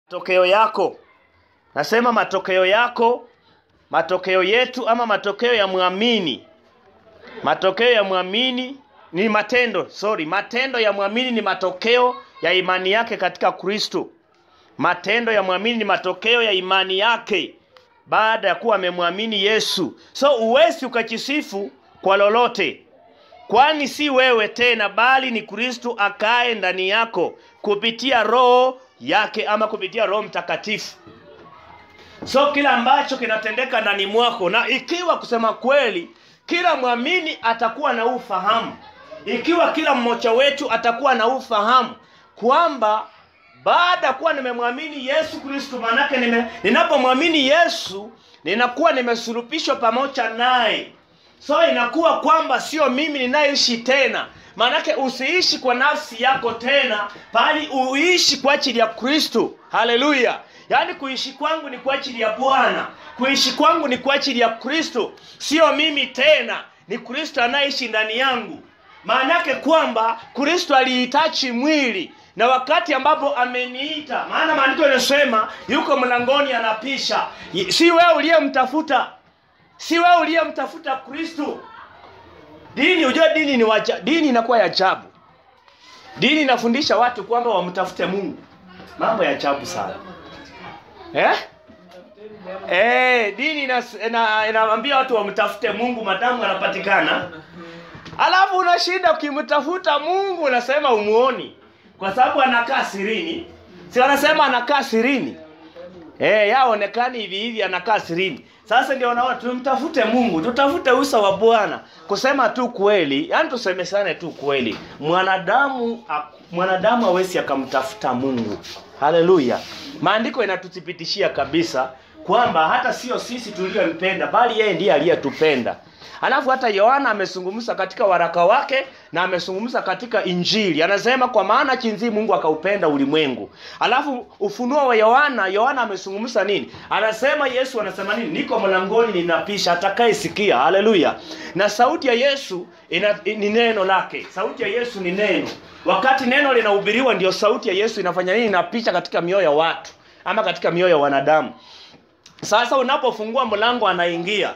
matokeo yako. Nasema matokeo yako, matokeo yetu ama matokeo ya mwamini. Matokeo ya mwamini ni matendo, sorry, matendo ya mwamini ni matokeo ya imani yake katika Kristo. Matendo ya mwamini ni matokeo ya imani yake baada ya kuwa amemwamini Yesu. So uwezi ukajisifu kwa lolote, kwani si wewe tena, bali ni Kristo akae ndani yako kupitia Roho yake ama kupitia Roho Mtakatifu. So kila ambacho kinatendeka ndani mwako, na ikiwa kusema kweli, kila mwamini atakuwa na ufahamu, ikiwa kila mmoja wetu atakuwa na ufahamu kwamba baada ya kuwa nimemwamini Yesu Kristo, maanake nime, ninapomwamini Yesu ninakuwa nimesulubishwa pamoja naye. So inakuwa kwamba sio mimi ninayeishi tena, maanake usiishi kwa nafsi yako tena, bali uishi kwa ajili ya Kristo. Haleluya! Yaani kuishi kwangu ni kwa ajili ya Bwana, kuishi kwangu ni kwa ajili ya Kristo, sio mimi tena, ni Kristo anayeishi ndani yangu. Maanake kwamba Kristo alihitaji mwili na wakati ambapo ameniita, maana maandiko yanasema yuko mlangoni anapisha. Si wewe uliyemtafuta, si wewe uliyemtafuta Kristo. Dini, unajua dini ni waja, dini inakuwa ya ajabu. Dini inafundisha watu kwamba wamtafute Mungu, mambo ya ajabu sana eh? Eh, dini inaambia ina, ina watu wamtafute Mungu madamu anapatikana, alafu unashinda ukimtafuta Mungu unasema umuoni kwa sababu anakaa sirini. Si wanasema anakaa sirini? Eh, yaonekani hivi hivi anakaa sirini. Sasa ndio naona tumtafute Mungu, tutafute uso wa Bwana. Kusema tu kweli, yani tusemesane tu kweli. Mwanadamu mwanadamu hawezi akamtafuta Mungu. Haleluya. Maandiko yanatuthibitishia kabisa kwamba hata sio sisi tuliompenda bali yeye ndiye aliyetupenda. Alafu hata Yohana amezungumza katika waraka wake na amezungumza katika Injili. Anasema kwa maana jinsi Mungu akaupenda ulimwengu. Alafu ufunuo wa Yohana, Yohana amezungumza nini? Anasema Yesu anasema nini? Niko mlangoni ninapisha, atakayesikia. Haleluya. Na sauti ya Yesu ina, ni neno lake. Sauti ya Yesu ni neno. Wakati neno linahubiriwa ndio sauti ya Yesu inafanya nini? Inapisha katika mioyo ya watu ama katika mioyo ya wanadamu. Sasa unapofungua mlango anaingia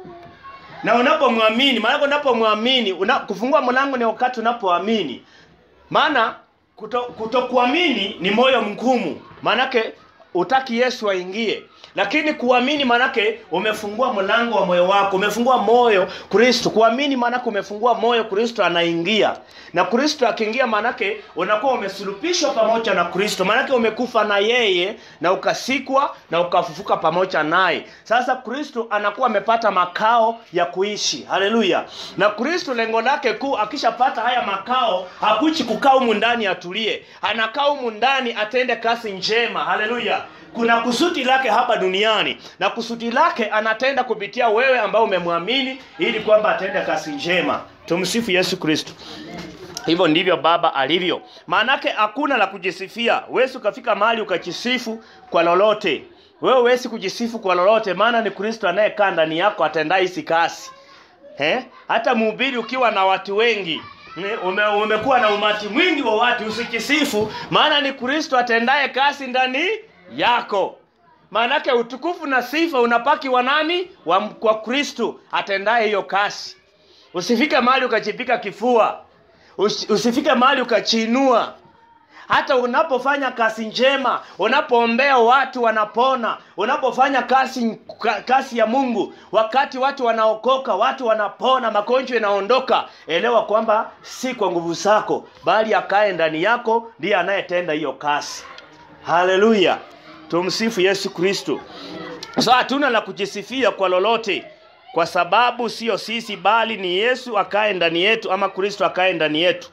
na unapomwamini, maana unapomwamini una, kufungua mlango ni wakati unapoamini. Maana kuto, kutokuamini ni moyo mgumu, maanake utaki Yesu aingie. Lakini kuamini maanake umefungua mlango wa moyo wako, umefungua moyo Kristo. Kuamini maanake umefungua moyo Kristo anaingia, na Kristo akiingia maanake unakuwa umesulubishwa pamoja na Kristo, maanake umekufa na yeye na ukasikwa na ukafufuka pamoja naye. Sasa Kristo anakuwa amepata makao ya kuishi. Haleluya! Na Kristo lengo lake kuu, akishapata haya makao, hakuchi kukaa humu ndani atulie, anakaa humu ndani atende kazi njema. Haleluya! kuna kusudi lake hapa duniani na kusudi lake anatenda kupitia wewe ambao umemwamini ili kwamba atende kazi njema. Tumsifu Yesu Kristo. Hivyo ndivyo Baba alivyo. Maanake hakuna la kujisifia. Wewe ukafika mahali ukajisifu kwa lolote. Wewe huwezi kujisifu kwa lolote, maana ni Kristo anayekaa ndani yako atendaye hizi kazi. Eh? Hata mhubiri ukiwa na watu wengi ume, umekuwa na umati mwingi wa watu, usikisifu, maana ni Kristo atendaye kazi ndani yako. Maanake utukufu na sifa unapaki wa nani? Wa kwa Kristo atendaye hiyo kazi. Usifike mahali ukajipika kifua, usifike mahali ukachinua. Hata unapofanya kazi njema, unapoombea watu wanapona, unapofanya kazi kazi ya Mungu, wakati watu wanaokoka, watu wanapona, magonjwa yanaondoka, elewa kwamba si kwa nguvu zako, bali akae ndani yako ndiye anayetenda hiyo kazi. Haleluya. Tumsifu Yesu Kristo. Sasa hatuna la kujisifia kwa lolote, kwa sababu sio sisi, bali ni Yesu akae ndani yetu, ama Kristo akae ndani yetu.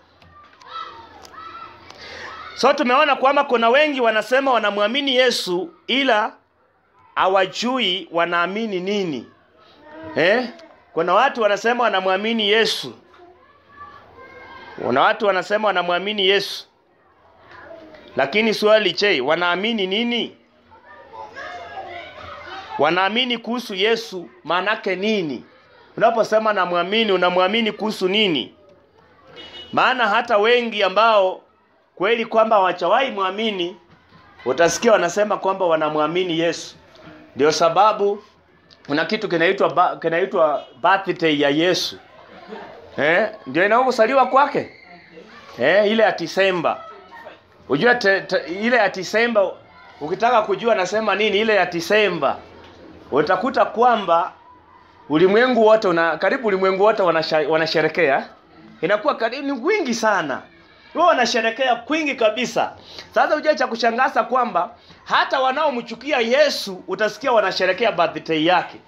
So tumeona kwamba kuna wengi wanasema wanamwamini Yesu, ila hawajui wanaamini nini eh? Kuna watu wanasema wanamwamini Yesu, kuna watu wanasema wanamwamini Yesu, lakini swali, je, wanaamini nini? Wanaamini kuhusu Yesu maanake nini? Unaposema namwamini, unamwamini kuhusu nini? Maana hata wengi ambao kweli kwamba hawajawahi mwamini utasikia wanasema kwamba wanamwamini Yesu. Ndio sababu kuna kitu kinaitwa ba, kinaitwa birthday ya Yesu. Eh, ndio inaozaliwa kwake. Eh, ile ya Disemba. Unajua te, te, ile ya Disemba ukitaka kujua nasema nini ile ya Disemba utakuta kwamba ulimwengu wote una karibu ulimwengu wote wanasha- wanasherekea inakuwa karibu ni wingi sana wao wanasherekea kwingi kabisa sasa ujue cha kushangaza kwamba hata wanaomchukia Yesu utasikia wanasherekea birthday yake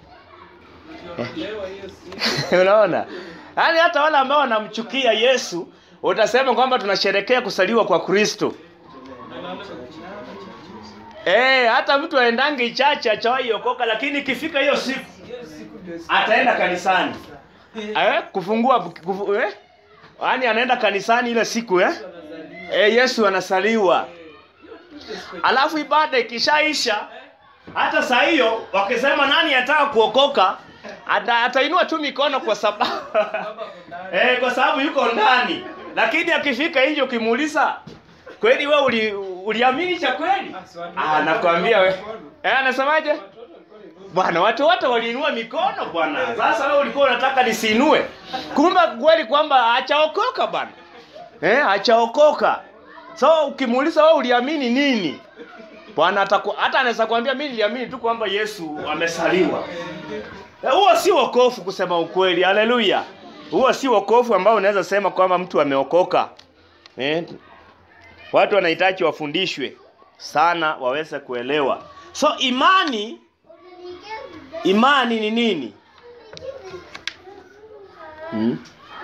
unaona yaani hata wale ambao wanamchukia Yesu utasema kwamba tunasherekea kusaliwa kwa Kristo Eh, hata mtu aendange chache achawahi okoka lakini ikifika hiyo siku ataenda kanisani. Eh, kufungua kufu, eh? Yaani anaenda kanisani ile siku eh? Eh, Yesu anasaliwa. Alafu ibada ikishaisha hata saa hiyo wakisema nani anataka kuokoka ata, atainua tu mikono kwa sababu eh, kwa sababu yuko ndani. Lakini akifika nje ukimuuliza kweli wewe uli, uliamini cha kweli? Ah, nakwambia we. Eh, anasemaje? Bwana, watu wote waliinua mikono bwana. Sasa wewe ulikuwa unataka nisiinue. Kumbe kweli kwamba hachaokoka bwana. Eh, hachaokoka. So ukimuuliza wewe uliamini nini? Bwana ataku, hata anaweza kuambia mimi niliamini tu kwamba Yesu amesaliwa. Eh, Huo si wokovu kusema ukweli. Haleluya. Huo si wokovu ambao unaweza sema kwamba mtu ameokoka. Eh, watu wanahitaji wafundishwe sana waweze kuelewa. So imani imani ni nini? Hmm?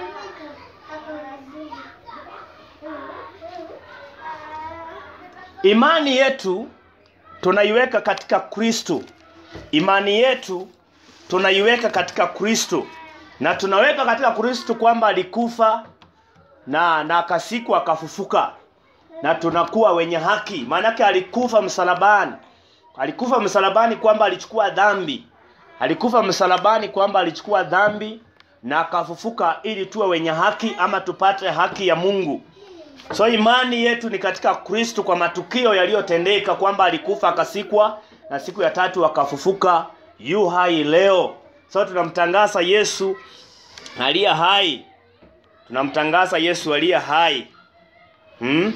Imani yetu tunaiweka katika Kristo. Imani yetu tunaiweka katika Kristo, na tunaweka katika Kristo kwamba alikufa na na akasikwa akafufuka, na tunakuwa wenye haki. Maanake alikufa msalabani, alikufa msalabani kwamba alichukua dhambi, alikufa msalabani kwamba alichukua dhambi na akafufuka ili tuwe wenye haki ama tupate haki ya Mungu. So imani yetu ni katika Kristo kwa matukio yaliyotendeka kwamba alikufa akasikwa na siku ya tatu akafufuka yu hai leo. So tunamtangaza Yesu aliye hai. Tunamtangaza Yesu aliye hai. Hmm?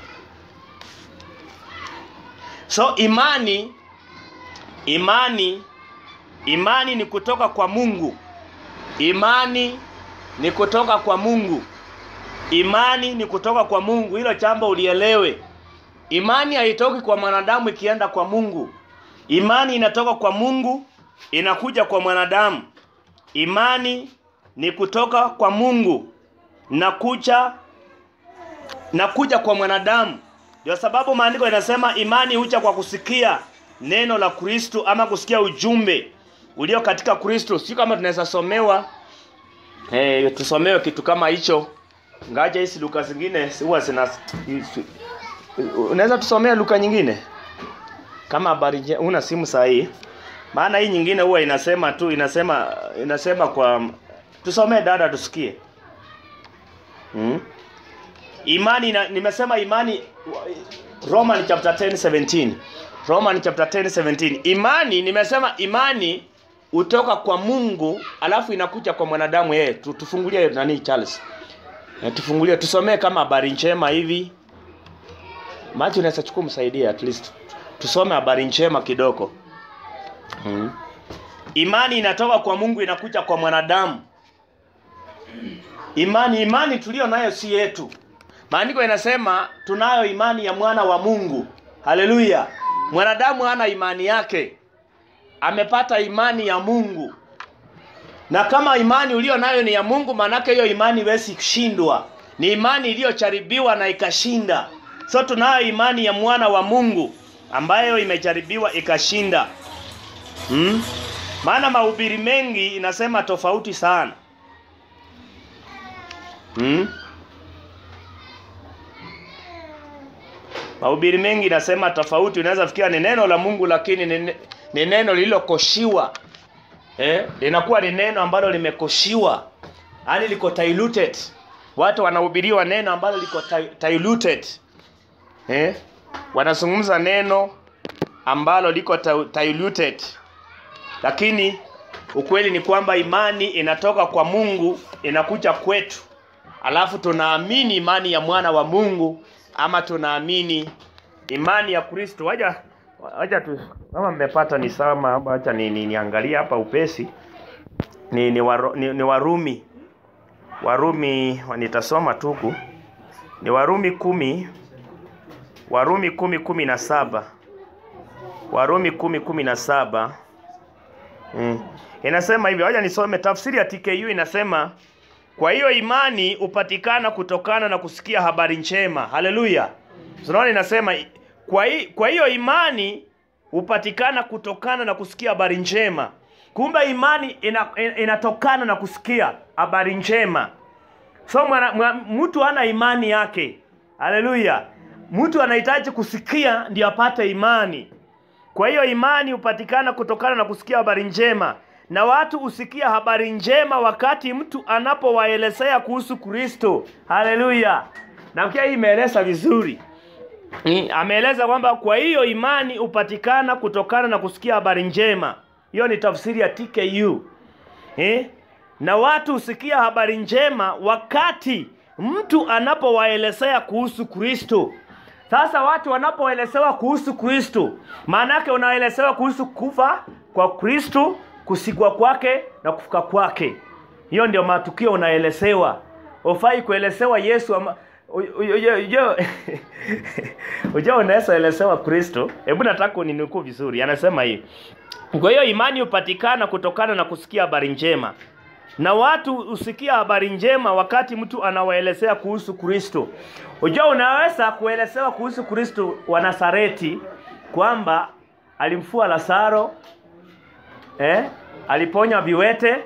So imani imani imani ni kutoka kwa Mungu. Imani ni kutoka kwa Mungu. Imani ni kutoka kwa Mungu. Hilo jambo ulielewe. Imani haitoki kwa mwanadamu ikienda kwa Mungu. Imani inatoka kwa Mungu inakuja kwa mwanadamu. Imani ni kutoka kwa Mungu na kuja na kuja kwa mwanadamu. Ndio sababu maandiko yanasema imani huja kwa kusikia neno la Kristo ama kusikia ujumbe ulio katika Kristo. Si kama tunaweza somewa eh, tusomewe kitu kama hicho. Ngaja hizi Luka zingine huwa zina unaweza tusomea Luka nyingine kama habari nje- una simu sahihi. Maana hii nyingine huwa inasema tu inasema inasema kwa tusomee dada tusikie. Hmm? Imani na, nimesema imani Roman chapter 10 17. Roman chapter 10 17. Imani nimesema imani utoka kwa Mungu alafu inakuja kwa mwanadamu yeye. Tu- Tufungulie nani Charles. Eh, tufungulie tusomee kama habari njema hivi. Maji unaweza chukua msaidie at least. Tusome habari njema kidogo. Hmm. Imani inatoka kwa Mungu inakuja kwa mwanadamu. Imani imani tulio nayo si yetu. Maandiko inasema tunayo imani ya mwana wa Mungu. Haleluya. Mwanadamu hana imani yake. Amepata imani ya Mungu. Na kama imani ulio nayo ni ya Mungu, manake hiyo imani iwezi kushindwa. Ni imani iliyojaribiwa na ikashinda. So tunayo imani ya mwana wa Mungu ambayo imejaribiwa ikashinda. Hmm? Maana mahubiri mengi inasema tofauti sana. Hmm? Mahubiri mengi inasema tofauti, unaweza fikiria ni neno la Mungu lakini ni, ne- ni neno lililokoshiwa. Eh, linakuwa ni neno ambalo limekoshiwa. Yaani liko diluted. Watu wanahubiriwa neno ambalo liko di- diluted. Eh? wanazungumza neno ambalo liko ta- diluted, lakini ukweli ni kwamba imani inatoka kwa Mungu inakuja kwetu, alafu tunaamini imani ya mwana wa Mungu ama tunaamini imani ya Kristo. Waja waja tu kama mmepata ni sama, acha ni, ni, niangalie hapa upesi ni, ni, waro, ni, ni Warumi Warumi nitasoma tuku ni Warumi kumi Warumi kumi kumi na saba Warumi kumi kumi na saba mm. Inasema hivyo, wacha nisome tafsiri ya TKU inasema, kwa hiyo imani hupatikana kutokana na kusikia habari njema. Haleluya! Unaona, inasema kwa, hi, kwa hiyo imani hupatikana kutokana na kusikia habari njema. Kumbe imani ina, ina, inatokana na kusikia habari njema. So mwana, mwa, mtu ana imani yake. Haleluya! Mtu anahitaji kusikia ndio apate imani. Kwa hiyo imani hupatikana kutokana na kusikia habari njema, na watu husikia habari njema wakati mtu anapowaelezea kuhusu Kristo. Haleluya! Nafikia hii imeeleza vizuri. Ni, ameeleza kwamba kwa hiyo imani hupatikana kutokana na kusikia habari njema. Hiyo ni tafsiri ya TKU. Eh? Na watu husikia habari njema wakati mtu anapowaelezea kuhusu Kristo. Sasa watu wanapoelezewa kuhusu Kristo, maana yake unaelezewa kuhusu kufa kwa Kristo, kusikwa kwake na kufuka kwake. Hiyo ndio matukio unaelezewa. Ufai kuelezewa Yesu ama Unajua unaweza elezewa Kristo. Hebu nataka uninukuu vizuri. Anasema hivi. Kwa hiyo imani hupatikana kutokana na kusikia habari njema. Na watu husikia habari njema wakati mtu anawaelezea kuhusu Kristo. Unajua unaweza kuelezewa kuhusu Kristo wa Nazareti kwamba alimfua Lazaro, eh, aliponya viwete,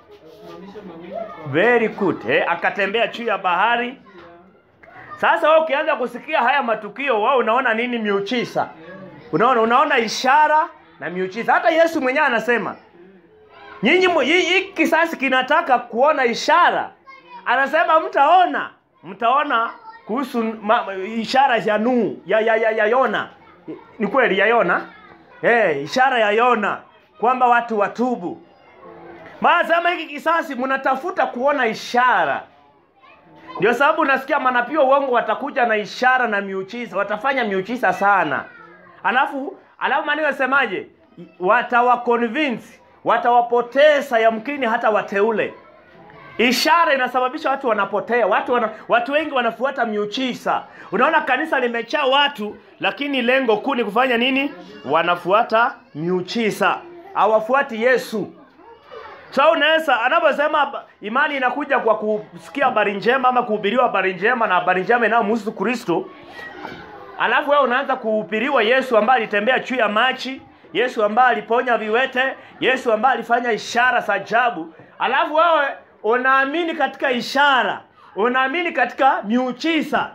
very good, eh, akatembea juu ya bahari. Sasa wewe ukianza kusikia haya matukio, wewe unaona nini? Miujiza. Unaona, unaona ishara na miujiza. Hata Yesu mwenyewe anasema nyinyi hii kisasi kinataka kuona ishara. Anasema mtaona, mtaona kuhusu ma, ishara ya Nuhu ya, ya, ya, ya Yona. Ni kweli ya Yona eh, ishara ya Yona kwamba watu watubu. Maana sema hiki kisasi mnatafuta kuona ishara. Ndio sababu unasikia manabii wa uongo watakuja na ishara na miujiza, watafanya miujiza sana. Alafu alafu maana yasemaje? Watawaconvince, watawapoteza yamkini hata wateule. Ishara inasababisha watu wanapotea, watu wana, watu wengi wanafuata miujiza. Unaona kanisa limejaa watu, lakini lengo kuu ni kufanya nini? Wanafuata miujiza, hawafuati Yesu. So unaweza anaposema imani inakuja kwa kusikia habari njema ama kuhubiriwa habari njema na habari njema inayomhusu Kristo, alafu wewe unaanza kuhubiriwa Yesu ambaye alitembea juu ya maji, Yesu ambaye aliponya viwete, Yesu ambaye alifanya ishara za ajabu, alafu wewe unaamini katika ishara, unaamini katika miujiza.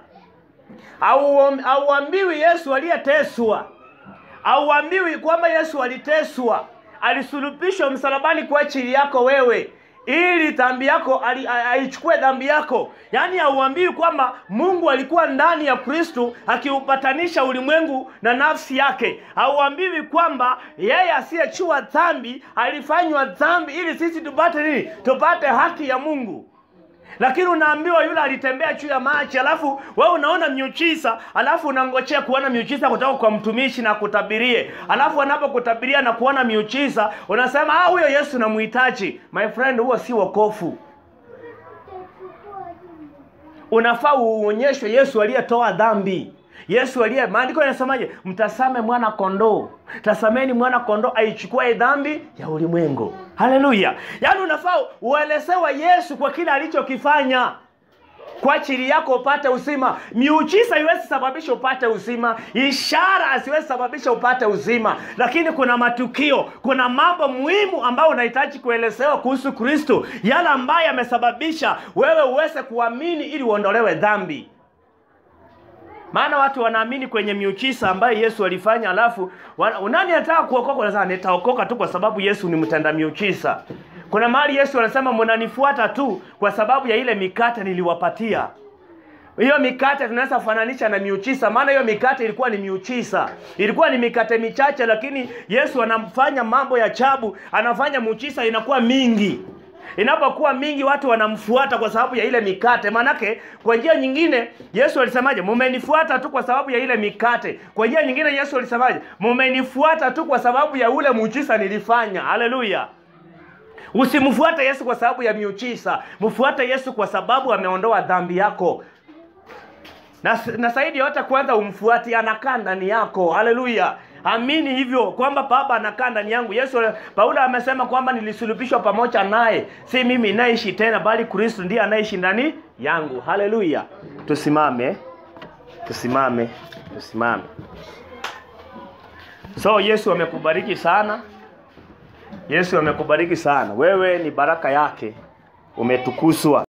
Auambiwi Yesu aliyeteswa, auambiwi kwamba Yesu aliteswa alisulubishwa msalabani kwa ajili yako wewe ili dhambi yako aichukue dhambi yako. Yaani hauambiwi kwamba Mungu alikuwa ndani ya Kristo akiupatanisha ulimwengu na nafsi yake. Hauambiwi kwamba yeye asiyechua dhambi alifanywa dhambi ili sisi tupate nini? Tupate haki ya Mungu. Lakini unaambiwa yule alitembea juu ya maji, alafu wewe unaona miujiza, alafu unangojea kuona miujiza kutoka kwa mtumishi na kutabirie, alafu anapokutabiria na kuona miujiza unasema ah, huyo Yesu namhitaji. My friend, huo si wokovu. Unafaa uonyeshwe Yesu aliyetoa dhambi, Yesu aliye, maandiko yanasemaje? Mtasame mwana kondoo, tasameni mwana kondoo aichukue dhambi ya ulimwengu. Haleluya! Yaani unafaa uelezewa Yesu kwa kile alichokifanya kwa ajili yako upate uzima. Miujiza iwezi sababisha upate uzima, ishara haziwezi sababisha upate uzima, lakini kuna matukio, kuna mambo muhimu ambayo unahitaji kuelezewa kuhusu Kristo, yale ambayo yamesababisha wewe uweze kuamini ili uondolewe dhambi. Maana watu wanaamini kwenye miujiza ambayo Yesu alifanya, alafu nani anataka kuokoka? Unasema nitaokoka tu kwa sababu Yesu ni mtenda miujiza. Kuna mahali Yesu anasema mnanifuata tu kwa sababu ya ile mikate niliwapatia. hiyo mikate tunaweza fananisha na miuchisa, maana hiyo mikate ilikuwa ni miuchisa, ilikuwa ni mikate michache, lakini Yesu anafanya mambo ya ajabu, anafanya muuchisa inakuwa mingi. Inapokuwa mingi, watu wanamfuata kwa sababu ya ile mikate. Maanake kwa njia nyingine Yesu alisemaje? Mumenifuata tu kwa sababu ya ile mikate. Kwa njia nyingine Yesu alisemaje? Mumenifuata tu kwa sababu ya ule muujiza nilifanya. Haleluya! Usimfuate Yesu kwa sababu ya miujiza, mfuate Yesu kwa sababu ameondoa dhambi yako na, na zaidi yote kwanza umfuati, anakaa ndani yako. Haleluya! Amini hivyo kwamba Baba anakaa ndani yangu. Yesu Paulo amesema kwamba nilisulubishwa pamoja naye, si mimi naishi tena, bali Kristo ndiye anaishi ndani yangu. Haleluya! Tusimame, tusimame, tusimame. So Yesu amekubariki sana, Yesu amekubariki sana. Wewe ni baraka yake, umetukuzwa.